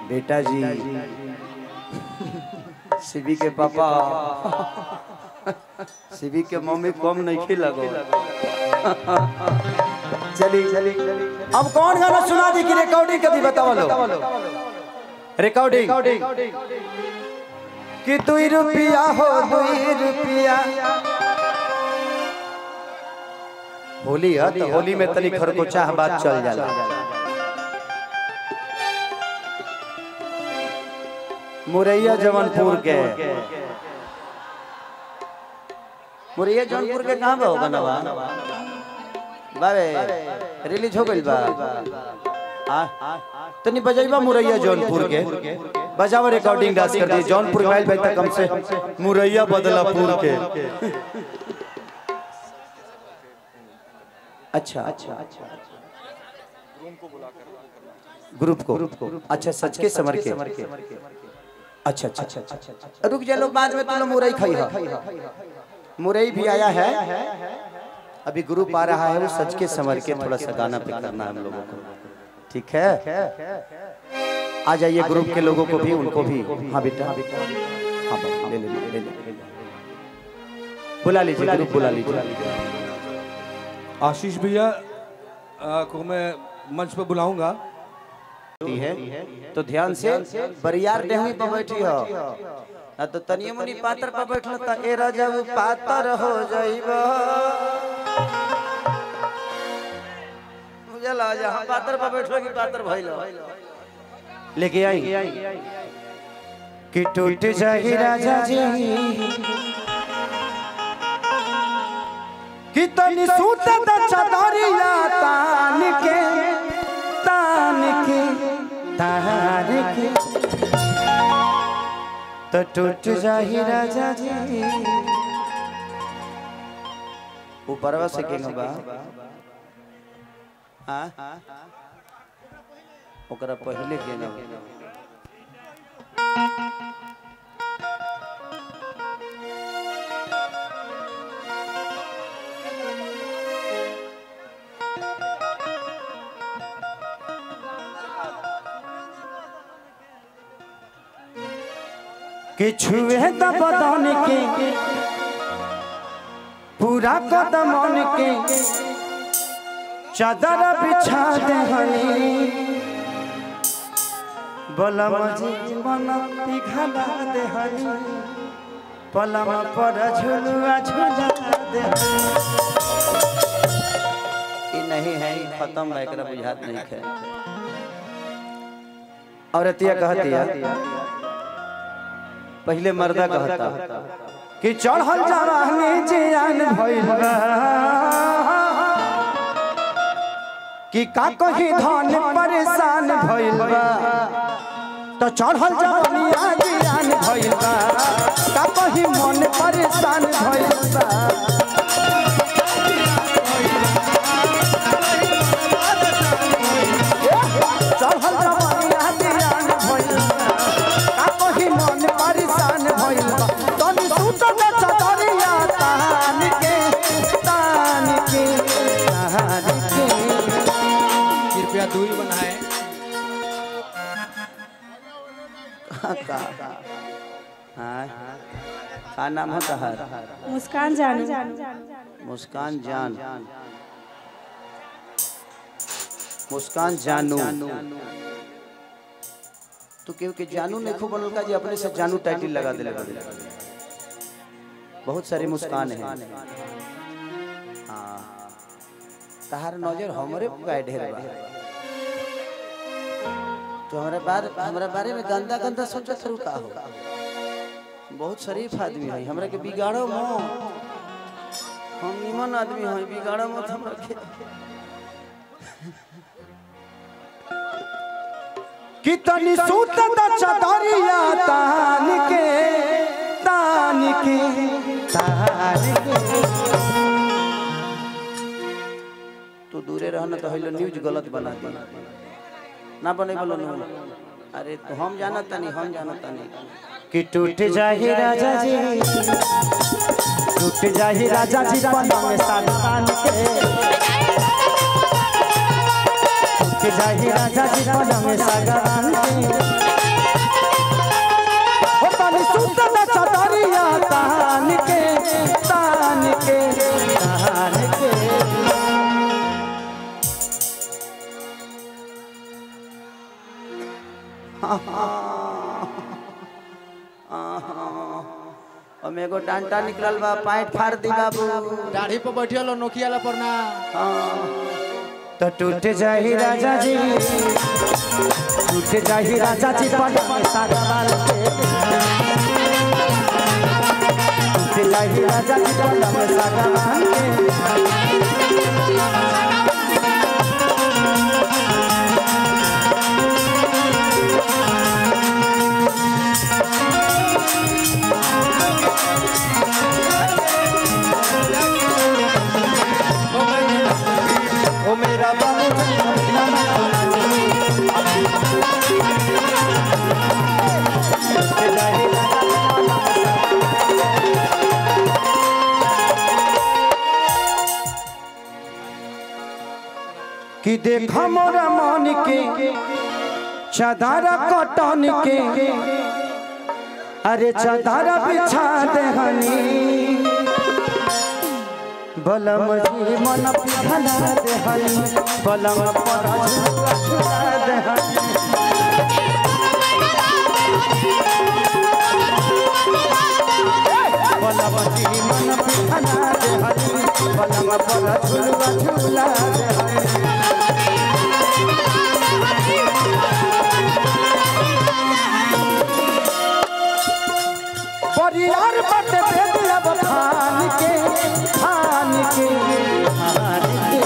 बेटा जी शिवी के पापा शिवी के मम्मी कम नहीं खी लगो चली चली अब कौन गाना सुना दी कि रिकॉर्डिंग कभी बताओ लो रिकॉर्डिंग कि दुई रुपया हो दुई रुपया होली है तो होली में तनी खरकोचा बात चल जाला मुरैया जवनपुर के मुरैया जौनपुर के कहाँ बा होगा नवा बाबे रिलीज हो गइल बा आ तनी बजाइबा मुरैया जौनपुर के बजावा रिकॉर्डिंग डांस कर दी जौनपुर गइल भाई तक कम से मुरैया बदलापुर के अच्छा अच्छा अच्छा ग्रुप को अच्छा सच के समर के अच्छा अच्छा अच्छा अच्छा रुक जा लोग बाद में तुम लोग मुरई खाई है मुरई भी आया है अभी ग्रुप आ रहा है वो सच के समर के थोड़ा सा गाना पे करना है हम लोगों को ठीक है आ जाइए ग्रुप के लोगों को भी उनको भी हाँ बेटा हाँ बाबा, ले ले ले ले ले बुला लीजिए ग्रुप बुला लीजिए आशीष भैया आ, को मैं मंच पर बुलाऊंगा होती है तो ध्यान से बरियार डेहनी पर बैठी हो ना तो तनिए मुनी पातर पर बैठल त ए राजा वो पातर हो जाइब बुझला जहां पातर पर बैठो कि पातर भइल लेके आई कि टूट जाही राजा जी कि तनी सूत द चदरिया तान के तान के तान के तो टूट जाही राजा जी ऊपरवा से के बा हाँ ओकरा पहले के ना कि छुए त बदन के पूरा कदमन के चादर बिछा दे हनी बलम जीवन पिघला दे हनी पलम पर झुलुआ झुला दे ई नहीं है ई खत्म है एकरा बुझात नहीं है औरतिया कहती है पहले मर्दा कहता कि चढ़ल जवानी जियान भइल बा कि का कही धन परेशान भइल बा तो चढ़ल जवानी जियान भइल बा का कही मन परेशान भइल बा चढ़ल जवानी जियान भइल बा का कही मन परेशान भइल बा तनी सुत न चदरिया तान के तान के तान के कृपया दूरी बनाए का हाँ का नाम है तहर मुस्कान जानू मुस्कान जान मुस्कान जानू तो केहू के जानू नहीं खूब बनल का जी अपने से जानू टाइटिल लगा दिले बड़े बहुत सारी मुस्कान है हाँ तहार नजर हमरे पे ढेर बा तो हमारे बारे हमारे बारे में गंदा गंदा सोचत रहू का हो बहुत शरीफ आदमी है हमरा के बिगाड़ो मो हम निमन आदमी है बिगाड़ो मत हमरा के कितनी सूत द चदरिया तान के तान के तान के तू दूरे रहना तो हइलो न्यूज गलत बना दी ना बने बोलो ना अरे तो हम जाना तनी हम जाना तनी कि टूट जाही राजा जी टूट जाही राजा जी पलंग में साथ तान के टूट जाही राजा जी पलंग में साथ तान के हम एगो डांटा निकलल बा पैंट फाड़ दी बाबू दाढ़ी पर बैठियल नोकिया ला पर ना तो टूट जाही राजा जी टूट जाही राजा जी पलम सागवान के टूट जाही राजा जी पलम सागवान के ओ मेरा बाबू टूट जाही राजा जी पलम कि देखा मोरा मन के चदारा कटन के अरे चदारा बिछा देहनी बलम जी मन पिघला देहनी बलम पर झुला झुला देहनी बलम जी मन पिघला देहनी बलम पर झुला झुला देहनी परियार बट भेद अब खान के खान के खान के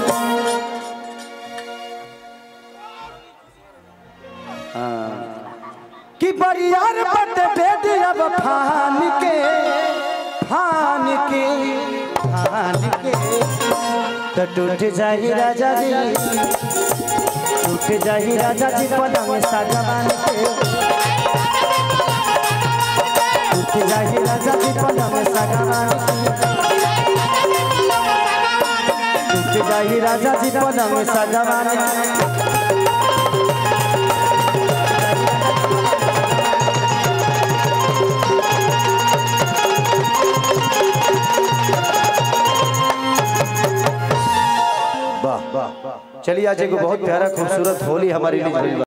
हाँ। कि परियार बट भेद अब खान के खान के खान के तो टूट जाही राजा जी टूट जाही राजा जी पलंग सागवान के टूट जाही राजा जी पलंग सागवान टूट जाही राजा जी पलंग सागवान वाह वाह चलिए आज एगो बहुत प्यारा खूबसूरत होली हमारी लिए